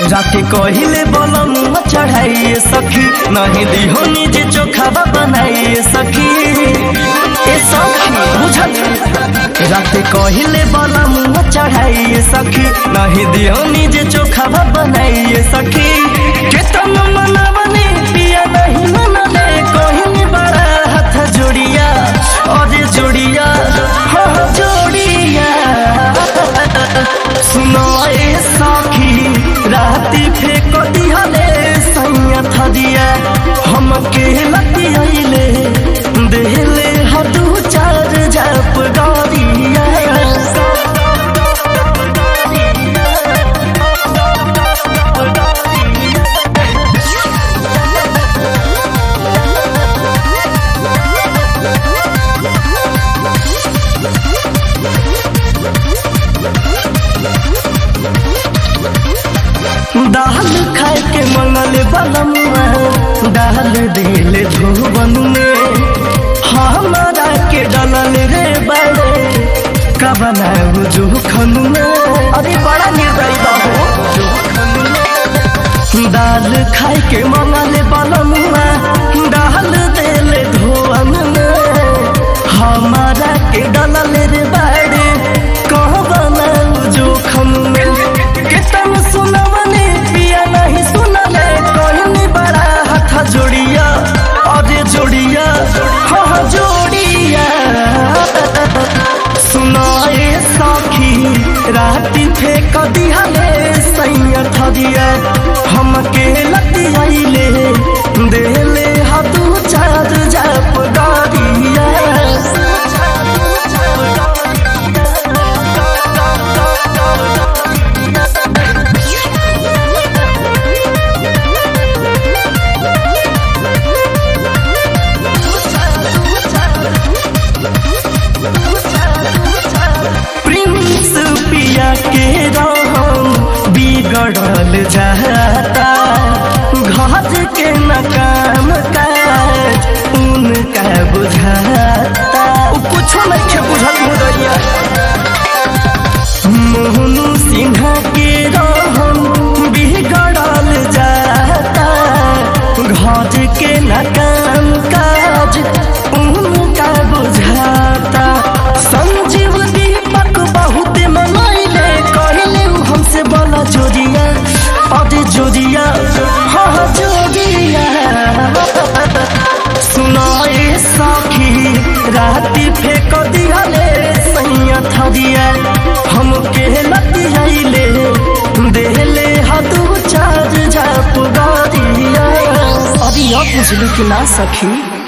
राते कहिले बलम चढ़ाइए सखी नहीं दिहो निजे चोखावा बनाइए सखी ए सखी बुझल राते कहिले बलम चढ़ाइए सखी नहीं दिहो निजे चोखावा बनाइए सखी केतन मनवने पिया नहीं मनले कहिनी बड़ा हाथ जोड़िया अरे जोड़िया हाँ जोड़िया सुनो ए सखी राती फेंक दिहले सैया थदिया हम के लतियले देहले हदू चार जप गरिया दाल खाए के मंगल बलमुआ डाल दिल धुवन में हमारा के डलल रे बड़े कबना जोखन में अरे बड़ा निर्दयी बाबू दाल खाए के मंगल बलमुआ डाल दिल धुवन में हमारा के डलल रे बड़े कहबना जोखन में केतन सुनवने पिया नहीं सुनले कहनी बड़ा हाथ जोड़िया अरे जोड़िया हाँ जोड़िया सुनाए सखी राती फेंक दिहले सैया थदिया हम के लतियाइले देले हाथू चार जप गरिया प्रिंस पिया के रहम बिगड़ल जाता घर के न काम काज उनका बुझाता उ कुछो नहीं के बुझल मुदैया मोहनु सिन्हा के रहम बिगड़ल जाता घर के न काम काज उनका बुझाता संजीव दीपक बहुत मनैले कहले उ हमसे बोला जोड़िया अरे जोड़िया हाँ जोड़िया सुनाए सखी राती फेंक दिहले सैया थदिया हम के लतियाइले देहले हाथू चार जाप गरिया अरे अब बुझलू कि ना सखी